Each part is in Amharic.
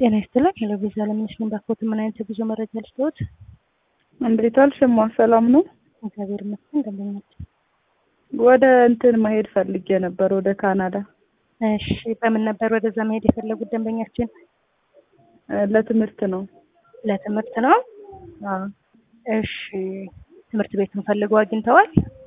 ጤና ይስጥልኝ። ሄሎ ቤዛ ለምነሽ ነኝ። ባክዎት ምን አይነት የጉዞ መረጃ ልስጥዎት? እንዴት ዋልሽ? እማ ሰላም ነው? እግዚአብሔር ይመስገን። ደንበኛችን ወደ እንትን መሄድ ፈልጌ ነበር፣ ወደ ካናዳ። እሺ፣ በምን ነበር ወደዛ መሄድ የፈለጉት ደንበኛችን? እ ለትምህርት ነው። ለትምህርት ነው። አዎ። እሺ፣ ትምህርት ቤቱን ፈልገው አግኝተዋል?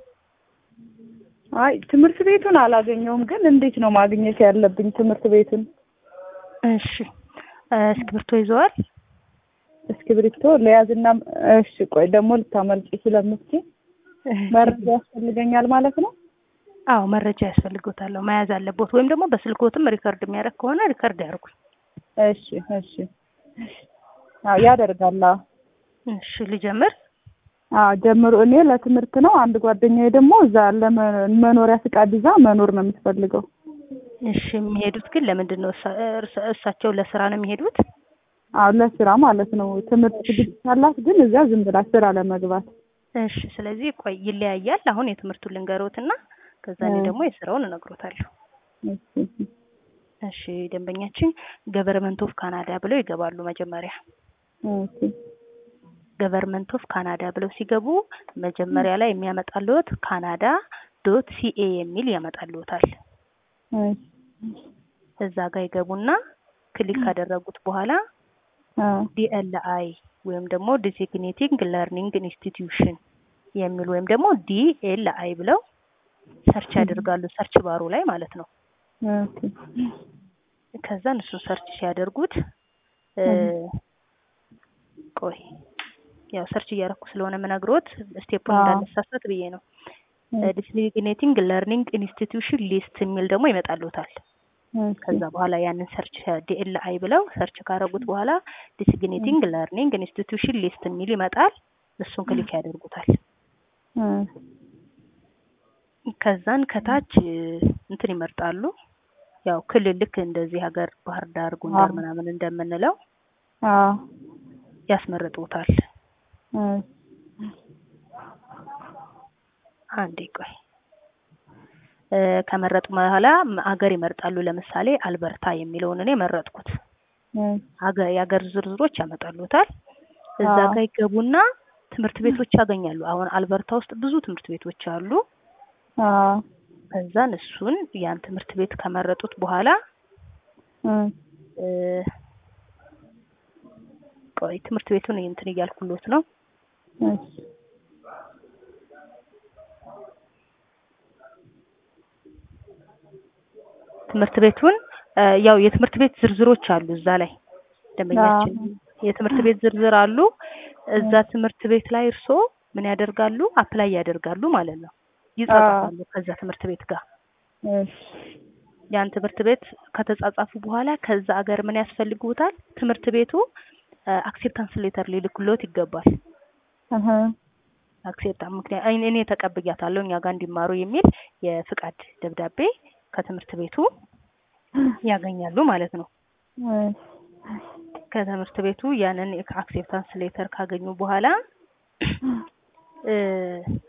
አይ ትምህርት ቤቱን አላገኘውም፣ ግን እንዴት ነው ማግኘት ያለብኝ ትምህርት ቤቱን? እሺ፣ እ እስክሪብቶ ይዘዋል? እስክሪብቶ ለያዝና፣ እሺ ቆይ ደግሞ ልታመልጪ ስለምትይ መረጃ ያስፈልገኛል ማለት ነው? አዎ መረጃ ያስፈልጎታል፣ መያዝ አለቦት። ወይም ደግሞ በስልኮትም ሪከርድ የሚያደርግ ከሆነ ሪከርድ ያርጉኝ። እሺ እሺ። አዎ ያደርጋል። አዎ እሺ ልጀምር። አዎ ጀምሮ። እኔ ለትምህርት ነው። አንድ ጓደኛዬ ደግሞ እዛ ለመኖሪያ ፍቃድ ይዛ መኖር ነው የምትፈልገው። እሺ የሚሄዱት ግን ለምንድን ነው? እሳ- እርስ- እሳቸው ለስራ ነው የሚሄዱት? አዎ ለስራ ማለት ነው። ትምህርት ዝግጅት አላት፣ ግን እዚያ ዝም ብላ ስራ ለመግባት። እሺ ስለዚህ ቆይ ይለያያል። አሁን የትምህርቱን ልንገሮትና ከዛ እኔ ደግሞ የስራውን እነግሮታለሁ። እሺ እሺ ደንበኛችን ገቨርመንት ኦፍ ካናዳ ብለው ይገባሉ። መጀመሪያ ኦኬ ገቨርመንት ኦፍ ካናዳ ብለው ሲገቡ መጀመሪያ ላይ የሚያመጣልዎት ካናዳ ዶት ሲኤ የሚል ያመጣልዎታል። እሺ እዛ ጋር ይገቡና ክሊክ ካደረጉት በኋላ አዎ ዲኤልአይ ወይም ደግሞ ዲሲግኔቲንግ ለርኒንግ ኢንስቲትዩሽን የሚል ወይም ደግሞ ዲኤልአይ ብለው ሰርች ያደርጋሉ። ሰርች ባሩ ላይ ማለት ነው። ኦኬ ከዛ እሱን ሰርች ሲያደርጉት እ ቆይ ያው ሰርች እያደረኩ ስለሆነ የምነግሮት ስቴፑን አዎ። እንዳነሳሳት ብዬ ነው። ዲሲግኔቲንግ ለርኒንግ ኢንስቲትዩሽን ሊስት የሚል ደግሞ ይመጣልዎታል። ኦኬ ከዛ በኋላ ያንን ሰርች ዲኤልአይ ብለው ሰርች ካደረጉት በኋላ ዲሲግኔቲንግ ለርኒንግ ኢንስቲትዩሽን ሊስት የሚል ይመጣል። እሱን ክሊክ ያደርጉታል። እ ከዛን ከታች እ እንትን ይመርጣሉ። ያው ክልል ልክ እንደዚህ ሀገር ባህር ዳር፣ ጎንደር አዎ። ምናምን እንደምንለው አዎ ያስመርጡታል። እ አንዴ ቆይ እ ከመረጡ በኋላ ሀገር ይመርጣሉ። ለምሳሌ አልበርታ የሚለውን እኔ መረጥኩት። እ ሀገር የሀገር ዝርዝሮች ያመጣሉታል። እዛ አዎ። ጋር ይገቡና ትምህርት ቤቶች ያገኛሉ። አሁን አልበርታ ውስጥ ብዙ ትምህርት ቤቶች አሉ። አዎ ከዛን እሱን ያን ትምህርት ቤት ከመረጡት በኋላ እ እ ቆይ ትምህርት ቤቱን እንትን እያልኩሎት ነው። እሺ ትምህርት ቤቱን እ ያው የትምህርት ቤት ዝርዝሮች አሉ እዛ ላይ ደንበኛችን የትምህርት ቤት ዝርዝር አሉ። እዛ ትምህርት ቤት ላይ እርስዎ ምን ያደርጋሉ? አፕላይ ያደርጋሉ ማለት ነው። ይጻጻፋሉ ከዛ ትምህርት ቤት ጋር እሺ ያን ትምህርት ቤት ከተጻጻፉ በኋላ ከዛ አገር ምን ያስፈልጉታል? ትምህርት ቤቱ አክሴፕታንስ ሌተር ሊልክሎት ይገባል። እህ አክሴፕታ ምክንያት እኔ እኔ ተቀብያታለሁ እኛ ጋር እንዲማሩ የሚል የፍቃድ ደብዳቤ ከትምህርት ቤቱ ያገኛሉ ማለት ነው። እ ከትምህርት ቤቱ ያንን አክሴፕታንስ ሌተር ካገኙ በኋላ እ